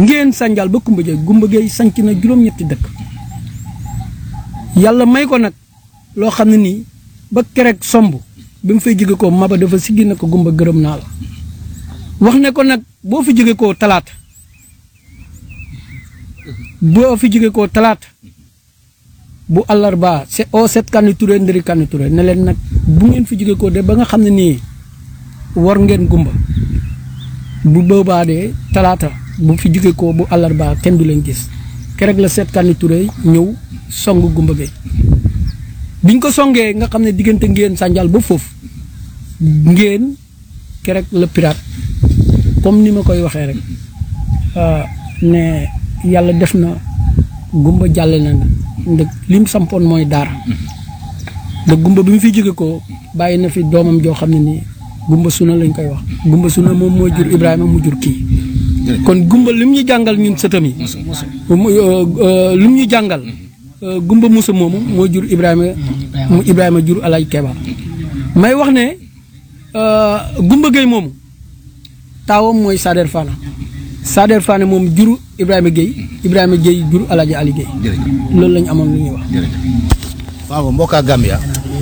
ngeen sànjal ba Kumba Jeey Kumba Jeey sanc na juróom-ñetti dëkk yàlla may ko nag loo xam ne nii ba kerek somb bi mu fay jóge ko maba dafa siggi na ko gumba gërëm naa la wax ne ko nag boo fi jóge koo talaata boo fi jóge koo talaata bu àllarba c'est au set Kani Touré ndëri Kani Touré ne leen nag bu ngeen fi jóge koo de ba nga xam ne nii war ngeen gumba bu boobaa de talaata bu fi jóge koo bu àllarba kenn du leen gis kerek la seet Kani Touré ñëw song gumba gay biñ ko songee nga xam ne diggante ngeen sànjal ba foofu ngeen kerek la pirate comme ni ma koy waxee rek ne yàlla def na gumba jàlle na ndëg li mu sampoon mooy daara ndëg gumba bi mu fi jóge ko bàyyi na fi doomam joo xam ne nii gumba suna lañ koy wax gumba suna moom mooy jur Ibrahima mu jur kii kon gumba li mu ñu jàngal ñun sëtam yi li mu ñu jàngal gumba musa moomu moo jur Ibrahima mu Ibrahima jur Alay Keba may wax ne gumba Gueye moomu taawam mooy Sader Fana Sader Fana moom jur Ibrahima Gueye Ibrahima Gueye jur Alaaji Ali Gueye loolu lañu amoon lu ñuy wax waaw mbokkaa Gambia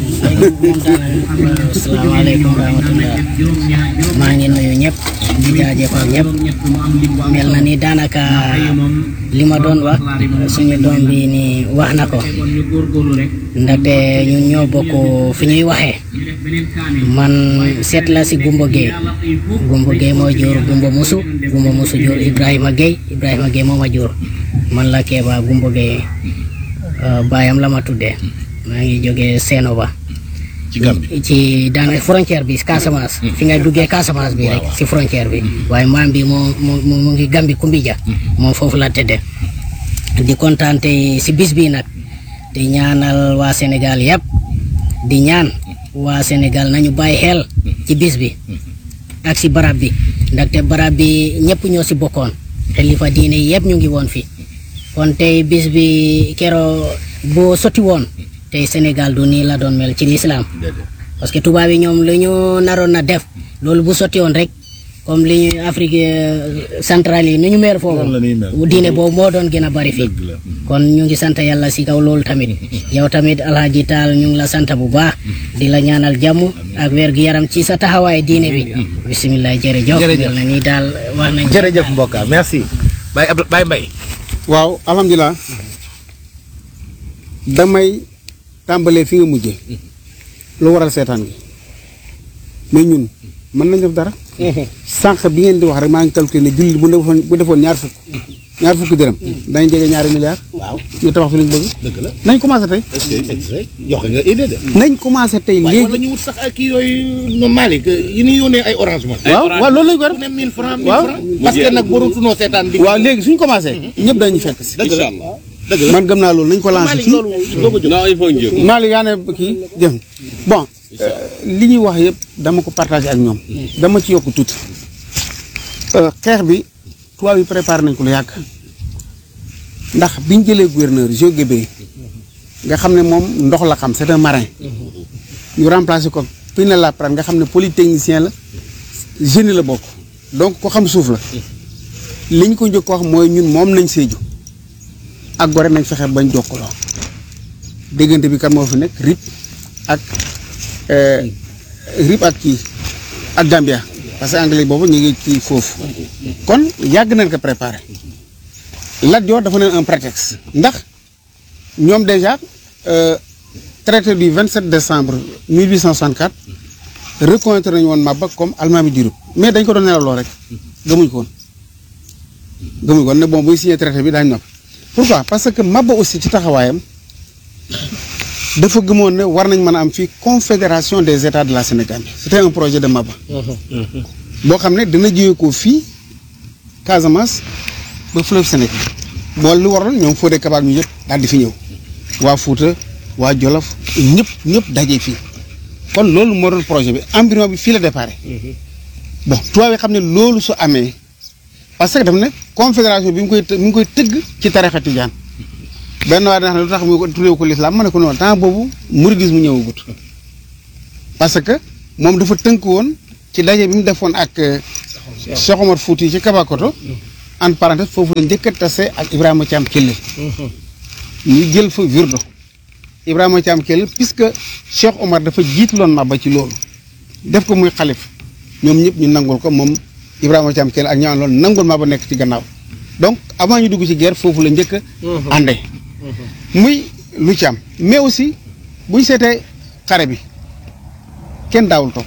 asalaamaaleykum wa rahmatulah maa ngi nuyu ñëpp di jaajëfal ñëpp mel na ni daanaka li ma doon wax suñu doom bi ni wax na ko ndaxte ñun ñoo bokk fi ñuy waxee man seet la si Gumba Gueye Gumba Gueye moo jur Gumba Musu Gumba Musu jur Ibrahima Gueye Ibrahima Gueye moo ma jur man la Keba Gumba Gueye baayam la ma tuddee maa ngi jógee Seeno ba ci Gambie ci daanaka frontière bi Casamance. fi ngay duggee Casamance bi rek si frontière bi. waaye maam bi moo mu mu ngi Gambi Kumbija. moom foofu la tëddee. di kontaan tey si bis bi nag. di ñaanal waa Sénégal yëpp. di ñaan waa Sénégal nañu bàyyi xel. ci bis bi. ak si barab bi. ndaxte barab bi ñëpp ñoo si bokkoon. xalifa diine yëpp ñu ngi woon fi. kon tey bis bi keroo boo sotti woon. tey Sénégal du nii la doon mel ci lislaam parce que tubaab yi ñoom lu ñu naroon na def loolu bu sotti woon rek comme li ñu Afrique centrale yi ni ñu meer foofu diine boobu moo doon gën a bari fii kon ñu ngi sant yàlla si kaw loolu tamit yow tamit alhaji taal ñu ngi la sant bu baax di la ñaanal jàmm ak wér gu yaram ci sa taxawaay diine bi bisimilah jërëjëf mel na ni daal wax nañ jërëjëf mbokka merci Baye Abdou Baye Mbaye waaw alhamdulilah damay tàmbalee fi nga mujjee lu waral seetaan gi mais ñun mën nañ def dara sànq bi ngeen di wax rek maa ngi calculé ne jullit bu defoon bu defoon ñaar fukk ñaar fukki dërëm dañ jege ñaari milliards waaw ñu tabax fi lañ bëgg dëgg la nañ commencé tey joxe nga idée de nañ commencé tey waaye war léegi nañu wut sax ay kii yooyu no Malick yi ñuy yónnee ay orange man waaw waaw loolu lañ ko ku def ne 1000 francs 1000 Waaw. francs parce que nag warutunoo seetaan bi waaw léegi suñ commencé ñëpp dañuy fekk si dëgg la dëgg la man gëm naa loolu nañ ko lancé Malick fii loolu doo ko jóg non il faut ñu jóg. Malick yaa ne kii jëm bon li ñuy wax yëpp dama ko partagé ak ñoom dama ci yokk tuuti Euh, xeex bi tubaab yi préparé nañ ko lu yàgg ndax biñ jëlee gouverneur Jo Guébé nga xam ne moom ndox la xam c'est un marin ñu remplacé ko Pinet Laprade nga xam ne polytechnicien la génie la bokk donc ko xam suuf la li ñu ko njëkk wax mooy ñun moom nañ Sédhiou ak Gorée nañ fexe bañ jokkaloo déggante bi kan moo fi nekk RIP ak euh, RIP ak kii ak Gambia parce que anglais boobu ñu ngi ci foofu kon yàgg nañ ko préparé Lat Joor dafa neen un prétexte ndax ñoom déjà euh, traité du 27 décembre 1864 reconnaître nañu woon Maba comme almaami du Rip mais dañ ko doon nelaloo rek gëmuñ ko woon gëmuñ ko woon ne bon buy signé traité bi daañu noppi pourquoi parce que Maba aussi ci taxawaayam dafa gëmoon ne war nañ mën a am fii confédération des états de la Sénégal c'était un projet de Maba boo xam ne dina jóge ko fii Casamance ba fleuve Sénégal bool lu waroon ñoom Fodé Kabak ñu yëpp daal di fi ñëw waa Fuuta waa Jolof ñëpp ñëpp daje fii kon loolu moo doon projet bi embryon bi fii la déparé bon tubaab yi xam ne loolu su amee parce que daf ne confédération bi mu koy të- mi ngi koy tëgg ci tarixa tijaan benn waaye dafa ne lu tax mu ko tuddee ko l'islam ma ne ko noonu temps boobu mouridisme ñëwagut parce que moom dafa tënk woon ci daje bi mu defoon ak euh, Cheikh Omar Fouti ci Kabakoto en parenthèse foofu la njëkk a tase ak Ibrahima Thiam Kellel ñu jël fa wirdo Ibrahima Thiam Kellel puisque Cheikh Omar dafa jiitloon Maba ci loolu def ko muy xalif ñoom ñëpp ñu nangul ko moom Ibrahima Thiam Kellel ak ñaan loolu nangul Maba nekk ci gannaaw donc avant ñu dugg ci guerre foofu la njëkk a ànde muy lu ci am mais aussi bu ñu seetee xare bi kenn daawul toog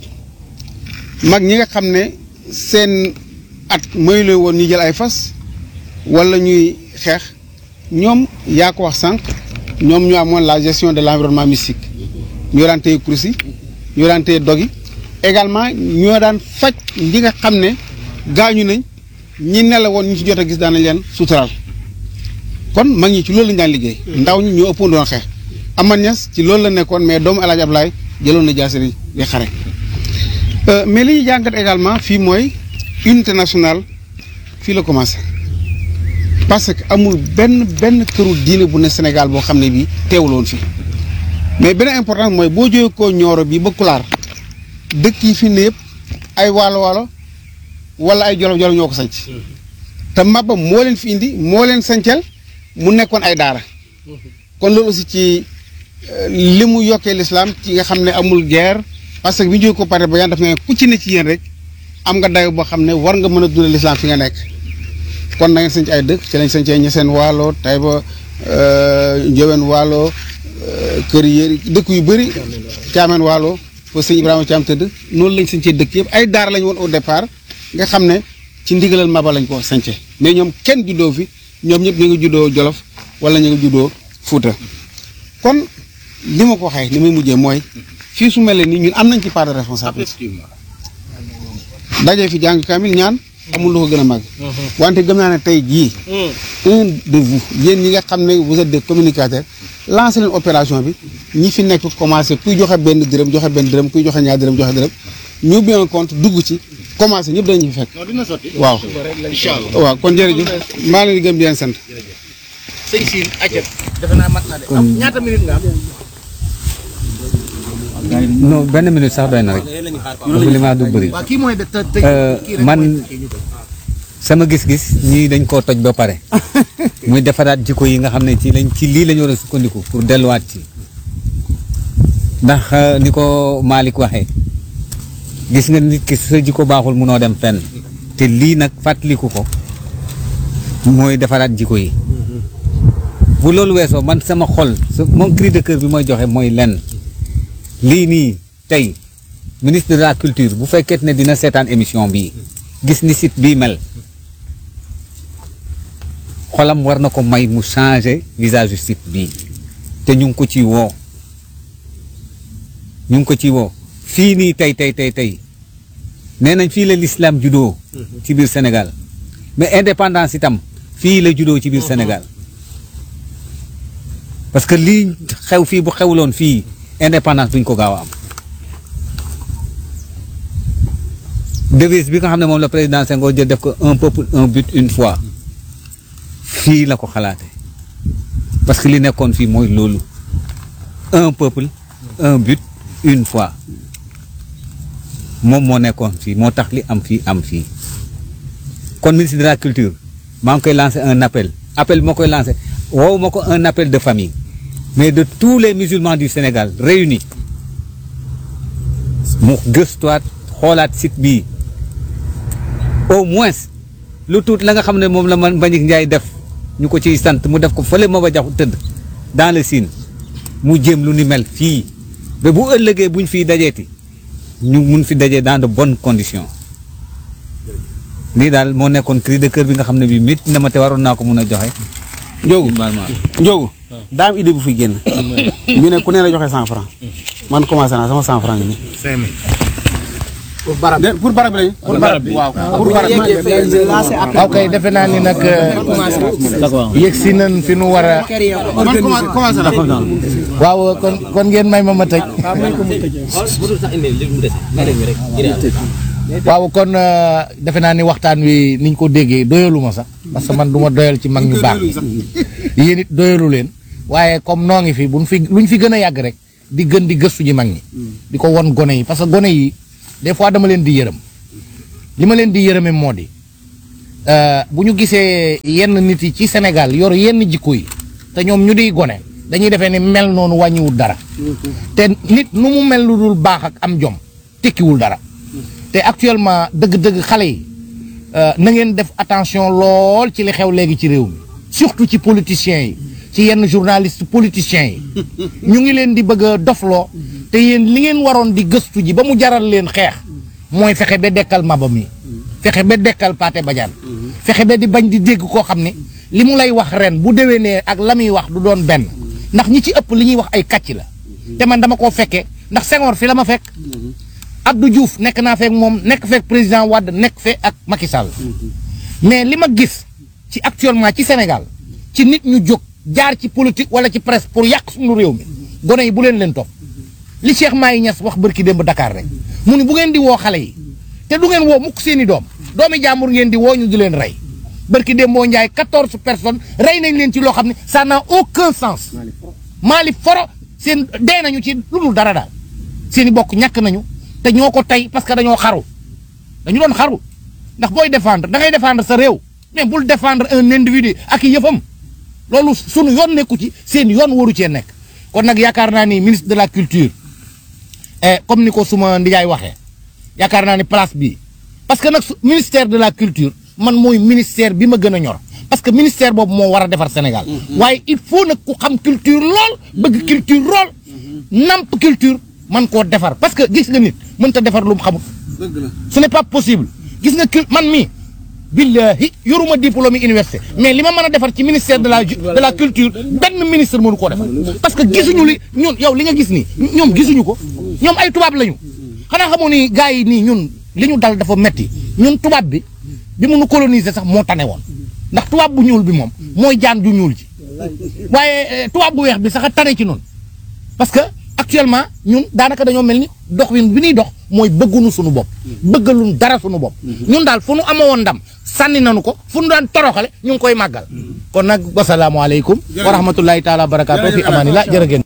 mag ñi nga xam ne seen at mooy la woon ñu jël ay fas wala ñuy xeex ñoom yaa ko wax sànq ñoom ñu amoon la gestion de l' environnement mystique ñoo daan téye kurus yi ñoo daan téye dog yi également ñoo daan faj ñi nga xam ne gaañu nañ ñi ne la woon ñu ci jot a gis daan nañ leen suturaal kon mag ñi ci loolu lañu daan liggéey ndaw ñi ñoo ëppoon doon xeex aman ñas ci loolu la nekkoon mais doomu El Hadj Ablaye jëloon na jaasi di di xare mais li ñuy jàngat également fii mooy unité nationale fii la commencé parce que amul benn benn këru diine bu ne Sénégal boo xam ne bii teewuloon fii mais benn important mooy boo jógee koo Nioro bi ba Kulaar dëkk yi fi ne yëpp ay waalo waalo wala ay jolof jolof ñoo ko sanc te Maba moo leen fi indi moo leen sancel mu nekkoon ay daara kon loolu aussi ci li mu yokkee l'islam ci nga xam ne amul guerre parce que bi ñu jógee ko pare ba yaan daf ne ku ci ne ci yéen rek am nga dayo boo xam ne war nga mën a dundal l'islam fi nga nekk kon na ngeen sanc ay dëkk ci lañ sancee ñeseen waalo Tayba Njëween waalo kër yéri dëkk yu bëri caameen waalo fa sëñ Ibrahima Thiam tëdd noonu lañ sancee dëkk yëpp ay daara lañ woon au départ nga xam ne ci ndigalal Maba lañ ko sancee mais ñoom kenn juddoo fi ñoom ñëpp ñu ngi juddoo Jolof wala ñu ngi juddoo Fuuta kon li ma ko waxee ni muy mujjee mooy fii su mel nii ñun am nañ ci part de responsabilité dajee fi jàng kaamil ñaan amul lu ko gën a màgg wante gëm naa ne tey jii un de vous yéen ñi nga xam ne vous êtes des communicateurs lancé leen opération bi ñi fi nekk commencé kuy joxe benn dërëm joxe benn dërëm kuy joxe ñaar dërëm joxe dërëm ñu ubbi un compte dugg ci commencé ñëpp dañu fi fekk non dina sotti. waaw incha allah. waaw kon jërëjëf maa leen di gëm di leen sant sëñ Sine acca defe naa mat na de. am ñaata minute nga am. non benn minute sax doy na rek dafa li maa du bëri waaw kii mooy de te te kii rek man mooy kii ñu ko. sama gis-gis ñii dañ koo toj ba pare muy defaraat jikko yi nga xam ne ci lañ ci lii lañu war a sukkandiku pour delluwaat ci ndax euh, ni ko Malick waxee gis nga nit ki sa jikko baaxul munoo dem fenn te lii nag fàttaliku ko mooy defaraat jikko yi bu loolu weesoo man sama xol sa moom cri de cœur bi mooy joxe mooy lenn lii nii tey ministre de la culture bu fekkee ne dina seetaan émission bii gis ni site bii mel xolam war na ko may mu changer visage site bii te ñu ngi ko ci woo ñu ngi ko ci woo fii nii tey tey tey tey nee nañ fii la l'islam juddoo ci biir Sénégal mais indépendance itam fii la juddoo ci biir Sénégal parce que lii xew fii bu xewloon fii indépendance duñ ko gaaw a am devise bi nga xam ne moom la président Senghor jël def ko un peuple un but une foi fii la ko xalaate parce que li nekkoon fii mooy loolu un peuple un but une foi moom moo nekkoon fii moo tax li am fii am fii kon ministre de la culture maa ngi koy lancé un appel appel bi ma koy lancé woowu ma ko un appel de famille mais de tous les musulmans du Sénégal réunis mu gëstuwaat xoolaat site bii au moins lu tuut la nga xam ne moom la man Mbagnick Ndiaye def ñu ko ciy sant mu def ko fële ma ba jaxu tëdd dans le Sine mu jéem lu ni mel fii ba bu ëllëgee buñ fiy dajeeti ñu mun fi dajee dans de bonnes conditions lii daal moo nekkoon cri de cœur bi nga xam ne bii mit na ma te waroon naa ko mun a joxe. Njóogu normalement. Njóogu daa am idée bu fi génn ñu ne ku ne la joxe cent franc man commencé naa sama cent franc ngi nii cinq mille. pour barab bi pour barab bi lañu pour barab bi waaw pour barab bi waaw kay defe naa ni nag yegg si nañ fi nu war a. man commencé commencé naa waaw kon kon ngeen may ma ma tëj. waaw kon euh, defe naa ni waxtaan wi niñ ko déggee doyalu ma sax parce que man du ma doyal ci mag ñu baax ñi yéen it doyalu leen waaye comme noo ngi fi buñ fi luñ fi gën a yàgg rek di gën di gëstu ji mag ñi di ko won gone yi parce que gone yi des fois dama leen di yërëm li ma leen di yërëme moo di euh, bu ñu gisee yenn nit yi ci Sénégal yor yenn jikko yi te ñoom ñu di gone dañuy defee ni mel noonu wàññiwul dara te nit nu mu mel lu dul baax ak am jom tekkiwul dara te actuellement dëgg-dëgg xale yi euh, na ngeen def attention lool ci li xew léegi ci réew mi surtout ci politiciens yi ci yenn journalistes politiciens yi ñu ngi leen di bëgg a dofloo te yéen li ngeen waroon di gëstu ji ba mu jaral leen xeex mooy fexe ba dekkal maba mi fexe ba dekkal Pathé Badiane fexe ba di bañ di dégg koo xam ne li mu lay wax ren bu déwénee ak la muy wax du doon benn ndax ñi ci ëpp li ñuy wax ay kàcc la te man dama koo fekkee ndax Senghor fi la ma fekk Abdou Diouf nekk naa fekk moom nekk fekk président Wade nekk fe ak Macky Sall mais li ma gis ci actuellement ci Sénégal ci nit ñu jóg jaar ci politique wala ci presse pour yàq suñu réew mi gone yi bu leen leen topp li Cheikh Mahi Niass wax bërki démb Dakar rek mu ni bu ngeen di woo xale yi te du ngeen woo mukk seeni doom doomi jàmbur ngeen di woo ñu di leen rey bërki démb boo njaay quatorze personnes rey nañ leen ci loo xam ne ça n'a aucun sens maali foro seen dee nañu ci lu dul dara daal seeni bokk ñàkk nañu te ñoo ko tey parce que dañoo xaru dañu doon xaru ndax booy défendre da ngay défendre sa réew mais bul défendre un individu ak i yëfam loolu sunu yoon nekku ci seen yoon waru cee nekk kon nag yaakaar naa ni ministre de la culture eh, comme ni ko suma ndijaay waxee yaakaar naa ni place bi parce que nag su- ministère de la culture man mooy ministère bi ma gën a ñor parce que ministère boobu moo war a defar Sénégal waaye il faut nag ku xam culture lool bëgg culture lool namp culture man koo defar parce que gis nga nit mënta defar lu mu xamul ce n'est pas possible gis nga cul man mii billahi yoruma diplôme université mais li ma mën a defar ci ministère de la ju- de la culture benn ministre mënu koo defar parce que gisuñu li ñun yow li nga gis nii ñoom gisuñu ko ñoom ay tubaab lañu xanaa xamoo ni gars yi nii ñun li ñu dal dafa metti ñun tubaab bi bi mu nu coloniser sax moo tane woon ndax tubaab bu ñuul bi moom mooy jaan ju ñuul ji waaye eh, tubaab bu weex bi sax a tane ci noonu parce que actuellement ñun daanaka dañoo mel ni dox wi bi ñuy dox mooy bëggunu suñu bopp bëggaluñ dara suñu bopp ñun daal fu nu amoon ndam sànni nañu ko fu nu daan toroxale ñu ngi koy màggal kon nag wasalaamualeykum wa rahmatullahi taala wa barakaatu fi amaanillah jërë ngeen